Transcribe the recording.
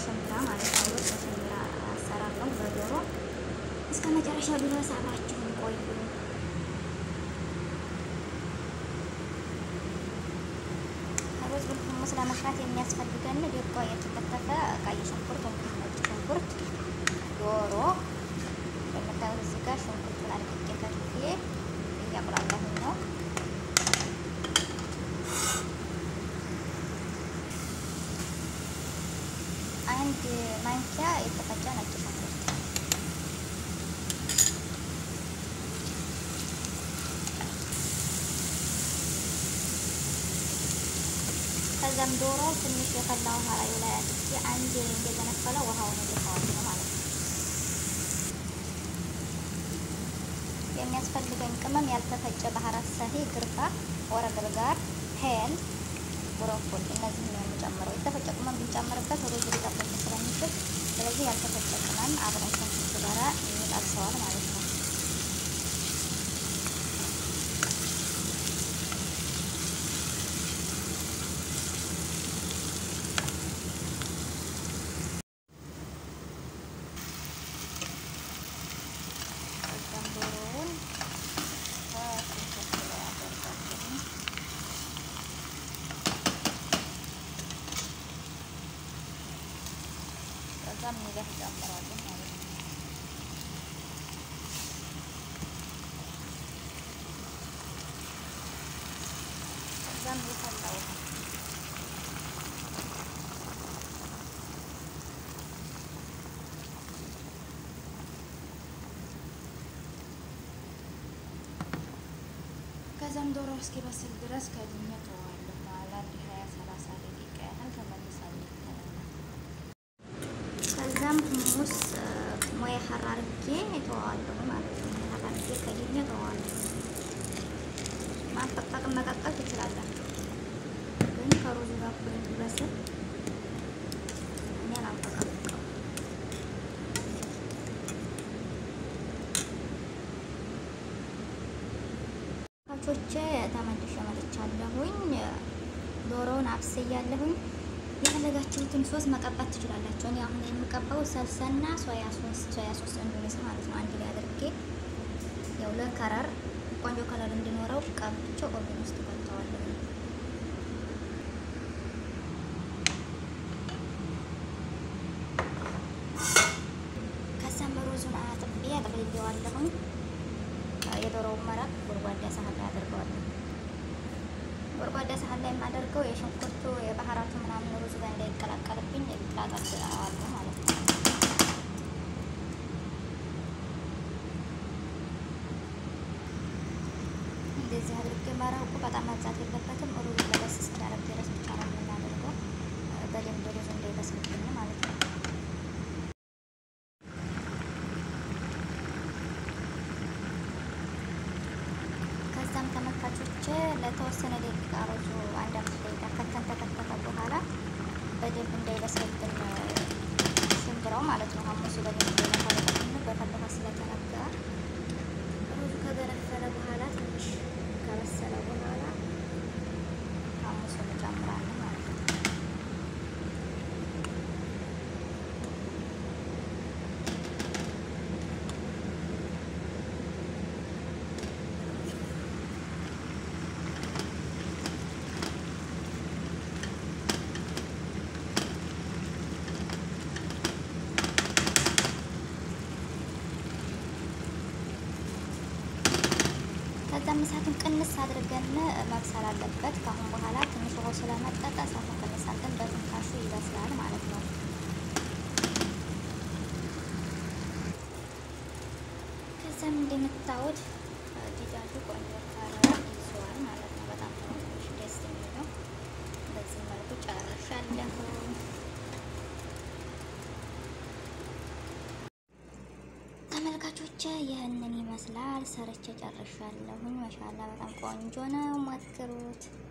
በሸምብራ ማለት ነው። በሸምብራ አሰራር ነው በዶሮ እስከ መጨረሻ ድረስ አብራችሁን ቆዩ። ሩዝ ብልሁሙስ ለመስራት የሚያስፈልገን ደቆ የተከተፈ ቀይ ሽንኩርት፣ እንዲሁም ነጭ ሽንኩርት፣ ዶሮ እንደምታዩት እዚህ ጋር ሽንኩርቱን አድቅቄ ከትፌ እያቁላለሁኝ ነው። አንድ ማንኪያ የተፈጨ ነጭ ሽንኩርት ከዛም ዶሮ ትንሽ የፈላ ውሃ ላይ ላይ አድርጌ አንድ እንደገነፈለ ውሃውን እደፋዋለሁ ነው ማለት ነው። የሚያስፈልገኝ ቅመም ያልተፈጨ ባህራት ሰሂ፣ ግርፋ፣ ወረግል ጋር ሄል፣ ብሮኮሊ እነዚህ ነው የምጨምረው። የተፈጨ ቅመም ብንጨምርበት ሩዝ ሊጠበቅ ስለሚችል ስለዚህ ያልተፈጨ ቅመም አብረን ከሽንኩርቱ ጋራ ይጣብሰዋል ማለት ነው። ከዛም ሚለህ ጨምራለሁ ማለት ነው። ከዛም የፈላ ውሃ ከዛም ዶሮ እስኪበስል ድረስ ከድኜ ተዋለሁ ማለት አንድ ሀያ ሰላሳ ደቂቃ ያህል ተመልሳለሁ። ከዛም ሁሙስ ሞያ ሀር አድርጌ እተዋለሁ ማለት ነው። ሀር አድርጌ ከድኜ እተዋለሁ። ማንጠቅጠቅ መቀቀል ትችላላችሁ፣ ግን ከሩዙ ጋር እኩል እንዲበስል እኔ አላንጠቀጥቀው። ካቾቼ ተመልሼ መጥቻለሁኝ። ዶሮውን አብስያለሁኝ። የፈለጋችሁትን ሶስ መቀባት ትችላላችሁ። እኔ አሁን የምቀባው ሰልሰና ሶያ ሶስ ሶያ ሶስ እንዲሆን ማለት ነው። አንድ ላይ አድርጌ ያው ለከረር ቆንጆ ከለር እንዲኖረው ቀብቼ ኦቨን ውስጥ ከተዋለሁ። ከዛም ሩዙን አጥቤ አጥቤዋለሁኝ። የዶሮውን መረቅ ጎድጓዳ ሳህን ላይ አድርገዋለሁ። ጎድጓዳ ሳህን ላይ የማደርገው የሽንኩርቱ የባህራቱ ምናምን ሩዝ ጋር እንዳይቀላቀልብኝ ላጠብቀዋለሁ ማለት ነው። እንደዚህ አድርጌ መረቁ በጣም መብዛት የለበትም። ሩዝ ለበስ እስኪያረግ ድረስ ብቻ ነው የምናደርገው፣ በደንብ ሩዝ እንዳይበስልብኝ ማለት ነው። ከዛም ተመልካቾች ለተወሰነ ደቂቃ ሩዙ አንድ አምስት ደቂቃ ከተን ተከተተ በኋላ በደንብ እንዳይበስልብን ሽምብራው ማለት ነው። ሀሙሱ በደንብ እንዳይነፋለብን በፈለፈ ስለተነጋ ሩዙ ከገነፈለ በኋላ ትንሽ ከበሰለ በኋላ ሀሙሱን እንጨምራለን ማለት ነው። ከዛም እሳቱን ቅንስ አድርገን መብሰል አለበት። ከአሁን በኋላ ትንሽ ውሃ ስለመጠጠ እሳቱን ቅንስ አድርገን በትንፋሹ ይበስላል ማለት ነው። ከዛም እንደምታዩት ዲጃጁ ቆንጆ ከለር ይዘዋል ማለት ነው። በጣም ትንሽ ደስ የሚለው በዚህ መልኩ ጨርሻለሁ። ተመልካቾች ይህንን ይመስላል። ሰርቼ ጨርሻለሁኝ። ማሻላ በጣም ቆንጆ ነው። ሞክሩት።